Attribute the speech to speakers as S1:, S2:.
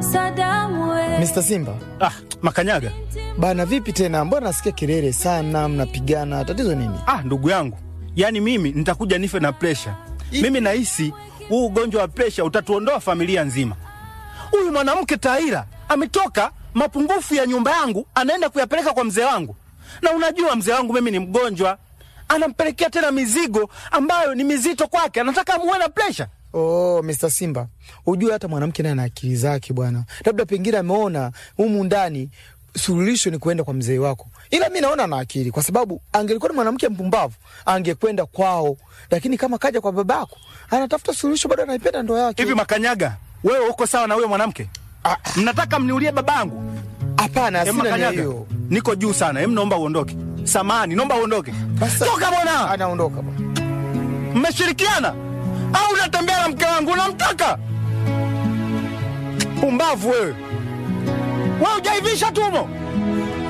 S1: Mr. Simba
S2: Ah, Makanyaga.
S1: bana, vipi tena? Mbona nasikia kelele sana, mnapigana, tatizo nini?
S2: Ah, ndugu yangu, yaani mimi nitakuja nife na presha. Mimi nahisi huu ugonjwa wa presha utatuondoa familia nzima. Huyu mwanamke Taira ametoka mapungufu ya nyumba yangu, anaenda kuyapeleka kwa mzee wangu, na unajua mzee wangu mimi ni mgonjwa, anampelekea tena mizigo ambayo ni mizito kwake, anataka amuwe na presha.
S1: Oh, Mr. Simba, ujue hata mwanamke naye ana akili zake bwana, labda pengine ameona humu ndani suluhisho ni kuenda kwa mzee wako, ila mi naona ana akili, kwa sababu angelikuwa ni mwanamke mpumbavu angekwenda kwao, lakini kama kaja kwa babako anatafuta suluhisho, bado anaipenda ndoa yake.
S2: Hivi Makanyaga, wewe uko sawa na huyo mwanamke?
S1: Ah,
S2: Mnataka mniulie babangu?
S1: Hapana,
S2: Em,
S1: sina nia
S2: Makanyaga,
S1: hiyo.
S2: niko juu sana. Em, naomba uondoke. Samani, naomba uondoke.
S1: Basta-
S2: Toka bwana.
S1: Anaondoka bwana.
S2: Mmeshirikiana au unatembea na mke wangu? Unamtaka? Pumbavu wewe, wewe hujaivisha tumo